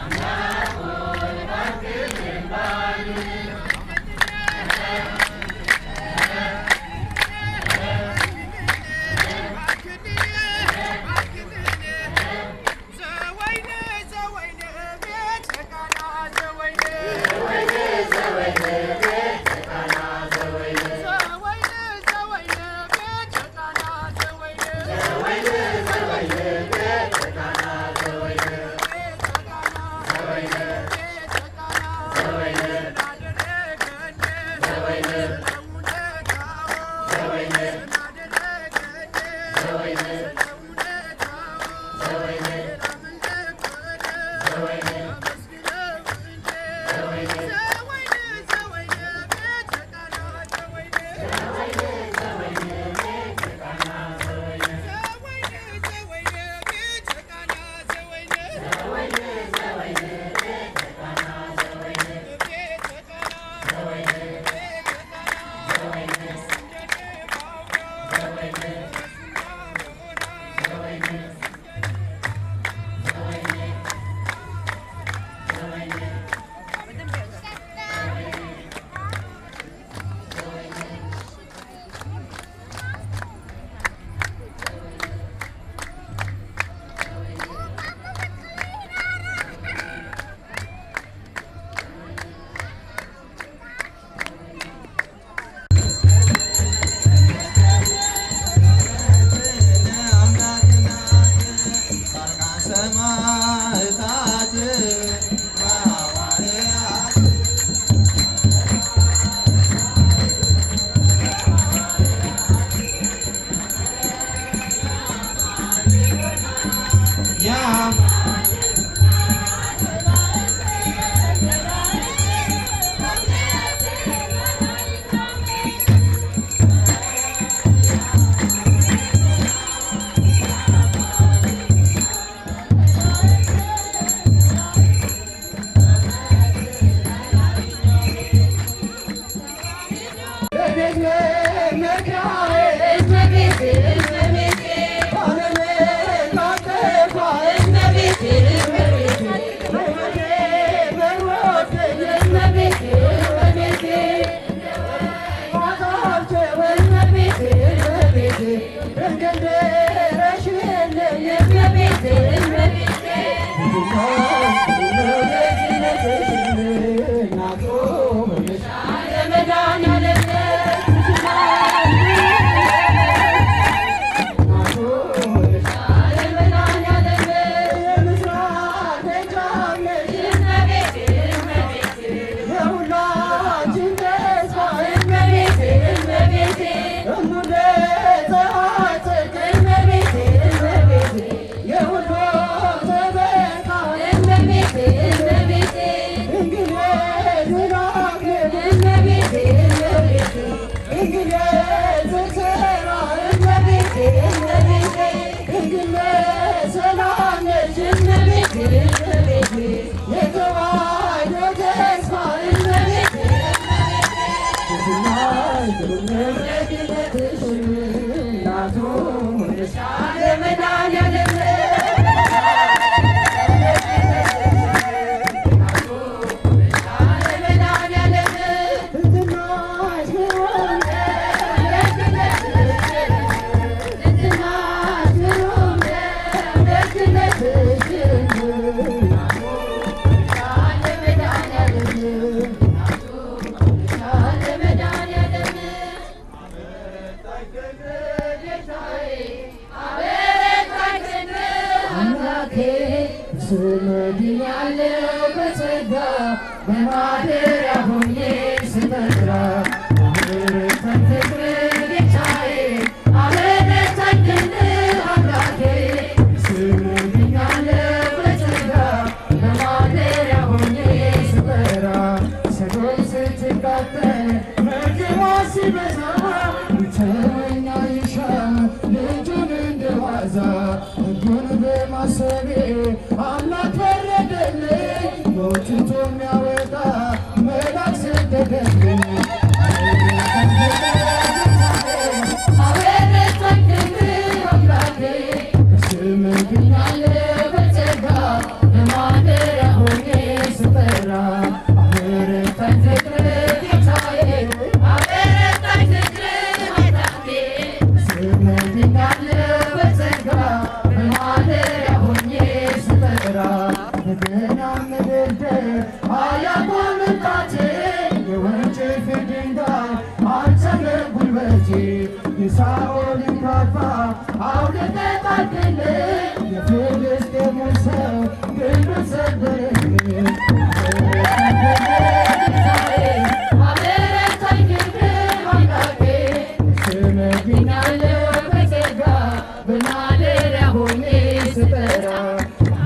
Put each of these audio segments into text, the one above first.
ሰማዕታት ሐዋርያት ያ ስመድኛለው በጸጋ በማደሪያ ሆኜ ስጠራ አበረታኝ ፍቅር ጌታዬ አበረታኝ ክንድ አምላኬ ስመድኛለው በጸጋ በማደሪያ ሆኜ ስጠራ ሰዶም ስትቃጠል መግቧ ሲበዛ ብቸኛ ይሻ ልጁን እንደዋዛ ሕጉን በማሰቤ አምላክ ፈረደልኝ ሞትቶ የሚያወጣ መልአክ ሰደደልኝ አበረታኝ ክንድ አምላኬ ስምህ ድኛለሁ በጸጋ በማደሪያ ሆኜ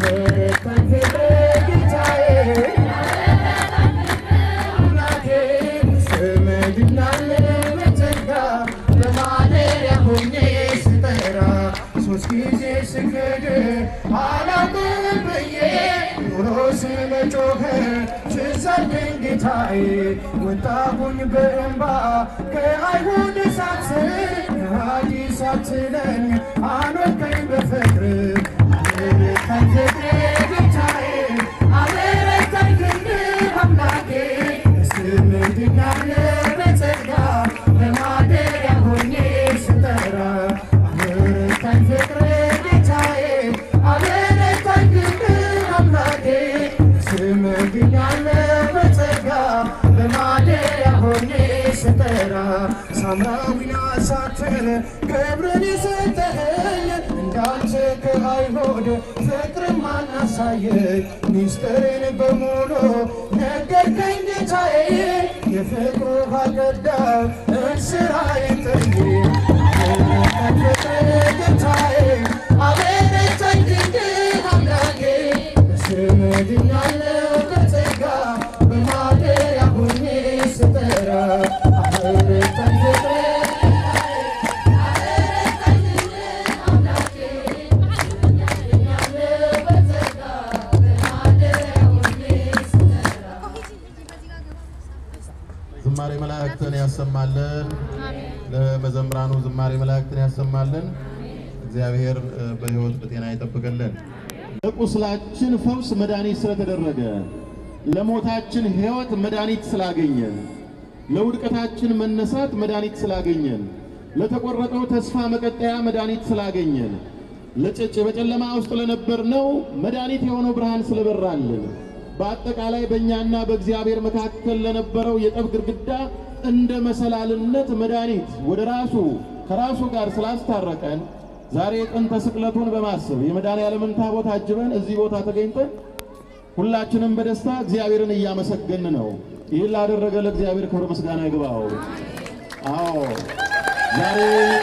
አበረታኝ ፍቅር ጌታዬ አምላኬ ስምህ ድናለ በጸጋ በማደሪያ ሆኜ ስጠራ ሶስት ጊዜ ስገድ አላውቅም ብዬ ኑሮ ስለጮኸ ስዘልኝ ጌታዬ ወጣሁኝ በእንባ ከአይሁድ እሳት ስር ከሃዲስ አትለኝ አኖርከኝ በፍቅር አበረታኝ ፍቅር ጌታዬ አበረታኝ ፍቅር አምላኬ ስምህ ድኛለ በጸጋ በማደሪያ ሆኜ ስጠራ አበረታኝ ፍቅር ጌታዬ አበረታኝ ፍቅር አምላኬ ስምህ ድኛለ በጸጋ በማደሪያ ሆኜ ስጠራ ሳምራዊና ሳትል ክብርን የሰጠኸኝ እንዳንተ ከአይሁድ ፍቅርን ማናሳየኝ ሚስጥርን በሙሉ ነገርከኝ ጌታዬ የፍቅሩ ሀገዳ እንስራዬን ጥዬ አበረታኝ ፍቅር ጌታዬ አበረታኝ ድንግል አምላኬ ስምህ ድኛለሁ በጸጋ በማደሪያ ሆኜ ስጠራ አበረታኝ ፍቅር ዝማሬ መላእክትን ያሰማልን። ለመዘምራኑ ዝማሬ መላእክትን ያሰማልን። እግዚአብሔር እ፣ በሕይወት በጤና ይጠብቅልን። ለቁስላችን ፈውስ መድኃኒት ስለተደረገ፣ ለሞታችን ሕይወት መድኃኒት ስላገኘን፣ ለውድቀታችን መነሳት መድኃኒት ስላገኘን፣ ለተቆረጠው ተስፋ መቀጠያ መድኃኒት ስላገኘን፣ ለጭጭ በጨለማ ውስጥ ለነበርነው መድኃኒት የሆነው ብርሃን ስለበራልን በአጠቃላይ በእኛና በእግዚአብሔር መካከል ለነበረው የጠብ ግድግዳ እንደ መሰላልነት መድኃኒት ወደ ራሱ ከራሱ ጋር ስላስታረቀን ዛሬ ጥንተ ስቅለቱን በማሰብ የመድኃኔዓለምን ታቦት አጅበን እዚህ ቦታ ተገኝተን ሁላችንም በደስታ እግዚአብሔርን እያመሰገን ነው። ይህን ላደረገ ለእግዚአብሔር ክብር ምስጋና ይግባው። አዎ ዛሬ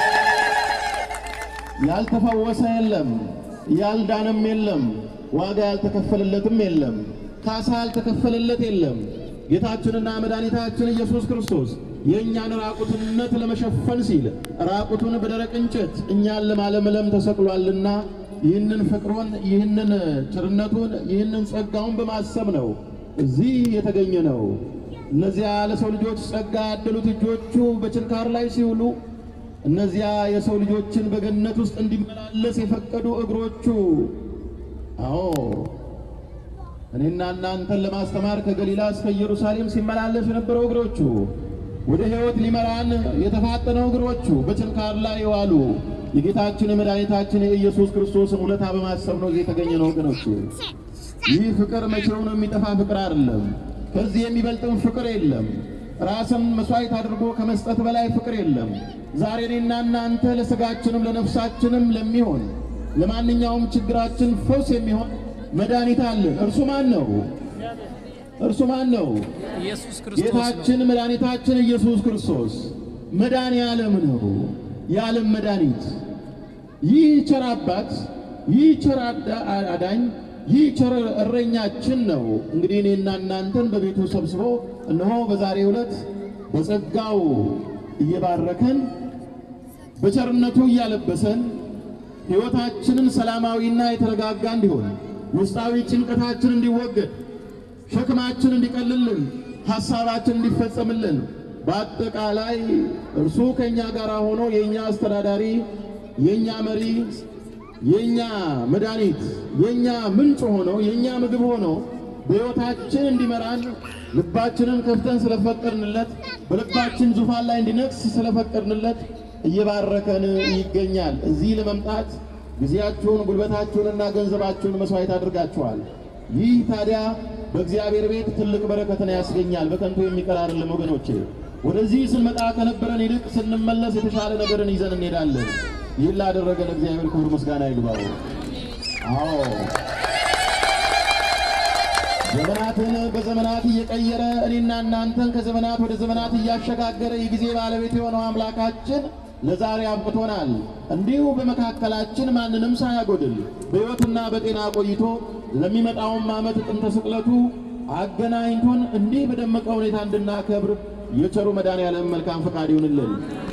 ያልተፈወሰ የለም፣ ያልዳነም የለም፣ ዋጋ ያልተከፈለለትም የለም፣ ካሳ ያልተከፈለለት የለም። ጌታችንና መድኃኒታችን ኢየሱስ ክርስቶስ የእኛን ራቁትነት ለመሸፈን ሲል ራቁቱን በደረቅ እንጨት እኛን ለማለምለም ተሰቅሏልና ይህንን ፍቅሩን፣ ይህንን ቸርነቱን፣ ይህንን ጸጋውን በማሰብ ነው እዚህ የተገኘ ነው። እነዚያ ለሰው ልጆች ጸጋ ያደሉት እጆቹ በችንካር ላይ ሲውሉ እነዚያ የሰው ልጆችን በገነት ውስጥ እንዲመላለስ የፈቀዱ እግሮቹ አዎ እኔና እናንተን ለማስተማር ከገሊላ እስከ ኢየሩሳሌም ሲመላለስ የነበረው እግሮቹ ወደ ሕይወት ሊመራን የተፋጠነው እግሮቹ በችንካር ላይ የዋሉ የጌታችን የመድኃኒታችን የኢየሱስ ክርስቶስን ውለታ በማሰብ ነው እዚህ የተገኘ ነው ወገኖች። ይህ ፍቅር መቼው ነው የሚጠፋ ፍቅር አይደለም። ከዚህ የሚበልጥም ፍቅር የለም። ራስን መስዋዕት አድርጎ ከመስጠት በላይ ፍቅር የለም። ዛሬ እኔና እናንተ ለሥጋችንም ለነፍሳችንም ለሚሆን ለማንኛውም ችግራችን ፈውስ የሚሆን መድኃኒት አለን። እርሱ ማን ነው? እርሱ ማን ነው? ኢየሱስ ክርስቶስ ነው። ጌታችን መድኃኒታችን ኢየሱስ ክርስቶስ መድኃኔ ዓለም ነው፣ የዓለም መድኃኒት። ይህ ቸር አባት፣ ይህ ቸር አዳ- አዳኝ፣ ይህ ቸር እረኛችን ነው። እንግዲህ እኔና እናንተን በቤቱ ሰብስቦ እነሆ በዛሬው ዕለት በጸጋው እየባረከን በቸርነቱ እያለበሰን ሕይወታችንን ሰላማዊና የተረጋጋ እንዲሆን ውስጣዊ ጭንቀታችን እንዲወገድ ሸክማችን እንዲቀልልን ሐሳባችን እንዲፈጸምልን በአጠቃላይ እርሱ ከእኛ ጋር ሆኖ የእኛ አስተዳዳሪ፣ የእኛ መሪ፣ የእኛ መድኃኒት፣ የእኛ ምንጭ ሆኖ የእኛ ምግብ ሆኖ በሕይወታችን እንዲመራን ልባችንን ከፍተን ስለፈቀድንለት በልባችን ዙፋን ላይ እንዲነግስ ስለፈቀድንለት እየባረከን ይገኛል። እዚህ ለመምጣት ጊዜያችሁን ጉልበታችሁንና ገንዘባችሁን መስዋዕት አድርጋችኋል። ይህ ታዲያ በእግዚአብሔር ቤት ትልቅ በረከትን ያስገኛል። በከንቱ የሚቀር አይደለም ወገኖቼ። ወደዚህ ስንመጣ ከነበረን ይልቅ ስንመለስ የተሻለ ነገርን ይዘን እንሄዳለን። ይህን ላደረገ ለእግዚአብሔር ክብር ምስጋና ይግባው። አዎ ዘመናትን በዘመናት እየቀየረ እኔና እናንተን ከዘመናት ወደ ዘመናት እያሸጋገረ የጊዜ ባለቤት የሆነው አምላካችን ለዛሬ አብቅቶናል። እንዲሁ በመካከላችን ማንንም ሳያጎድል በሕይወትና በጤና ቆይቶ ለሚመጣውም ዓመት ጥንተ ስቅለቱ አገናኝቶን እንዲህ በደመቀ ሁኔታ እንድናከብር የቸሩ መድኃኔዓለም መልካም ፈቃድ ይሁንልን።